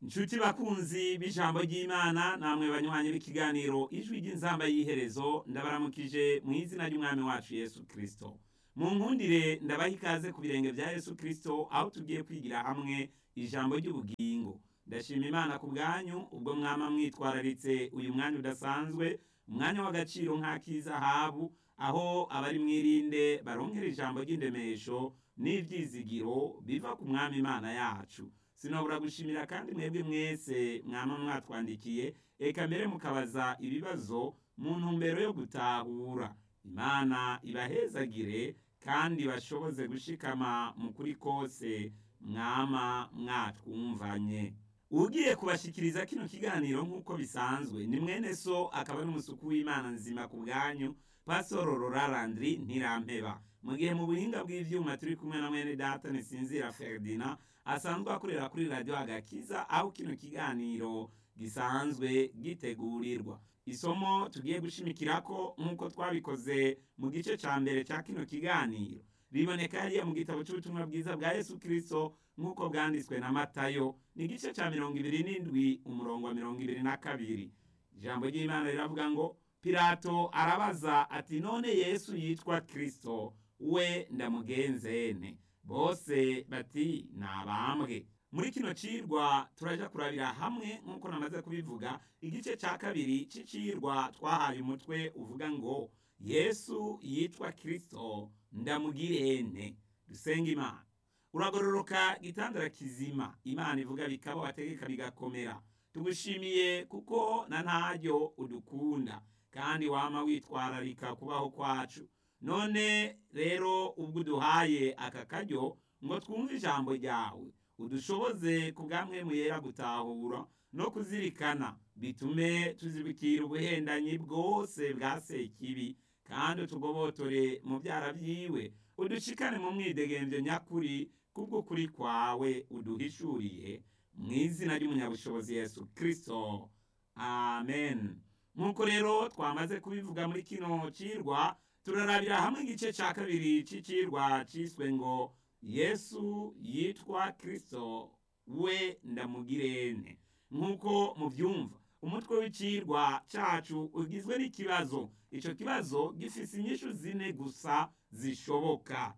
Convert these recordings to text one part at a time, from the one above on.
inshuti bakunzi b'ijambo ry'imana namwe banywanyi b'ikiganiro ijwi ry'inzamba y'iherezo ndabaramukije mu izina ry'umwami wacu yesu kirisito mu nkundire ndabaha ikaze ku birenge bya yesu kirisito aho tugiye kwigira hamwe ijambo ry'ubugingo ndashima imana ku bwanyu ubwo mwama mwitwararitse uyu mwanya udasanzwe umwanya w'agaciro nk'ak'izahabu aho abari mwirinde baronkera ijambo ry'indemesho n'ibyizigiro biva ku mwami imana yacu sinabura gushimira kandi mwebwe mwese mwama mwatwandikiye eka mbere mukabaza ibibazo mu ntumbero yo gutahura imana ibahezagire kandi bashoboze gushikama mu kuri kose mwama mwatwumvanye ugiye kubashikiriza kino kiganiro nk'uko bisanzwe ni mwene so akaba n'umusuku w'imana nzima ku bwanyu pasoro rorarandri ntirampeba mu gihe mu buhinga bw'ivyuma turi kumwe na mwene data nisinzira ferdina asanzwe akorera kuri radiyo agakiza aho kino kiganiro gisanzwe gitegurirwa isomo tugiye gushimikirako nk'uko twabikoze mu gice ca mbere ca kino kiganiro riboneka hariya mu gitabo c'ubutumwa bwiza bwa yesu kristo nk'uko bwanditswe na matayo ni igice ca mirongo ibiri n'indwi umurongo wa mirongo ibiri na kabiri ijambo ry'imana riravuga ngo pilato arabaza ati none yesu yitwa kristo we ndamugenzene bose bati nabambwe muri kino cirwa turaja kurabira hamwe nk'uko namaze kubivuga igice ca kabiri c'icirwa twahaye umutwe uvuga ngo yesu yitwa kristo ndamugirene dusenga imana uragororoka gitandara kizima imana ivuga bikaba wategeka bigakomera tugushimiye kuko na ntaryo udukunda kandi wama witwararika kubaho kwacu none rero ubwo uduhaye aka karyo ngo twumve ijambo ryawe udushoboze ku bwamwe yera gutahura no kuzirikana bitume tuzibikira ubuhendanyi bwose bwa sekibi kandi utugobotore mu byara byiwe udushikane mu mwidegembyo nyakuri kubw'ukuri kwawe uduhishuriye mu izina ry'umunyabushobozi yesu kirisito amen nk'uko rero twamaze kubivuga muri kino cirwa turarabira hamwe igice cya kabiri c'icirwa ciswe ngo yesu yitwa kirisito we ndamugirene nk'uko mubyumva umutwe w'icirwa cacu ugizwe n'ikibazo ico kibazo gifise inyishu zine gusa zishoboka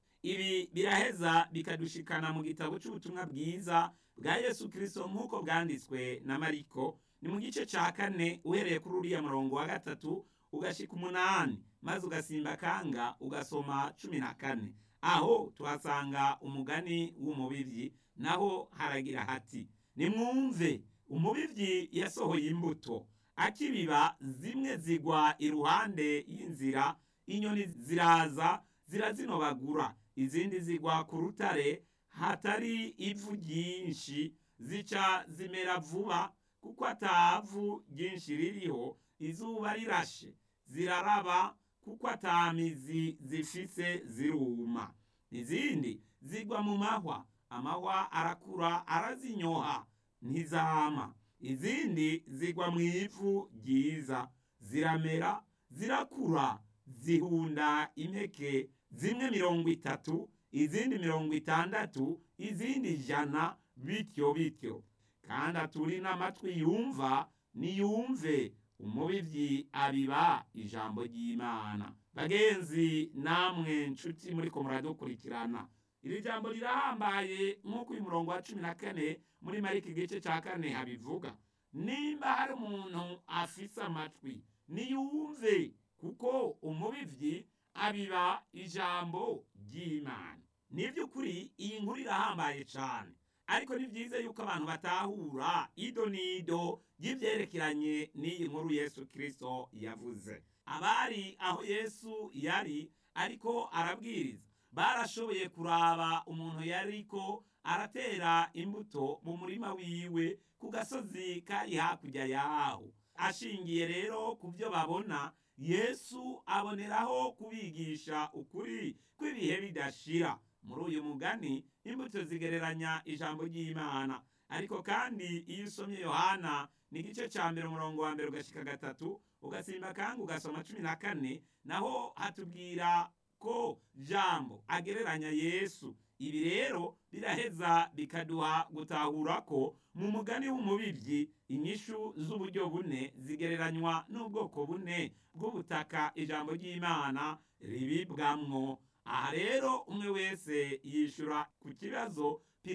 ibi biraheza bikadushikana mu gitabo c'ubutumwa bwiza bwa yesu kirisito nk'uko bwanditswe na mariko ni mu gice ca kane uhereye kuri uriya murongo wa gatatu ugashika umunani maze ugasimba kanga ugasoma cumi na kane aho tuhasanga umugani w'umubivyi naho haragira hati nimwumve umubivyi yasohoye imbuto akibiba zimwe zigwa iruhande y'inzira inyoni ziraza zirazinobagura izindi zigwa ku rutare hatari ivu ryinshi zica zimera vuba kuko atavu ryinshi ririho izuba rirashe ziraraba kuko atamizi zifise ziruma izindi zigwa mu mahwa amahwa arakura arazinyoha ntizama izindi zigwa mu ivu ryiza ziramera zirakura zihunda impeke zimwe mirongo itatu izindi mirongo itandatu izindi ijana bityo bityo kandi aturi n'amatwi yumva niyumve umubivyi abiba ijambo ry'imana bagenzi namwe nshuti muriko muradukurikirana iri jambo rirahambaye nk'uko uyu murongo wa cumi na kane muri mariko igice ca kane habivuga nimba hari umuntu afise amatwi niyumve kuko umubivyi abiba ijambo ry'imana ni by'ukuri iyi nkuru irahambaye cane ariko ni byiza yuko abantu batahura ido n'ido ry'ibyerekeranye n'iyi nkuru yesu kirisito yavuze abari aho yesu yari ariko arabwiriza barashoboye kuraba umuntu yariko aratera imbuto mu murima wiwe ku gasozi kari hakurya yaho ashingiye rero ku byo babona yesu aboneraho kubigisha ukuri kw'ibihe bidashira muri uyu mugani imbuto zigereranya ijambo ry'imana ariko kandi iyo usomye yohana ni igice cya mbere umurongo wa mbere ugashika gatatu ugasimba kandi ugasoma cumi na kane naho hatubwira ko jambo agereranya yesu ibi rero biraheza bikaduha gutahura ko mu mugani w'umubibyi inyishu z'uburyo bune zigereranywa n'ubwoko bune bw'ubutaka ijambo ry'imana ribibwamwo aha rero umwe wese yishura ku kibazo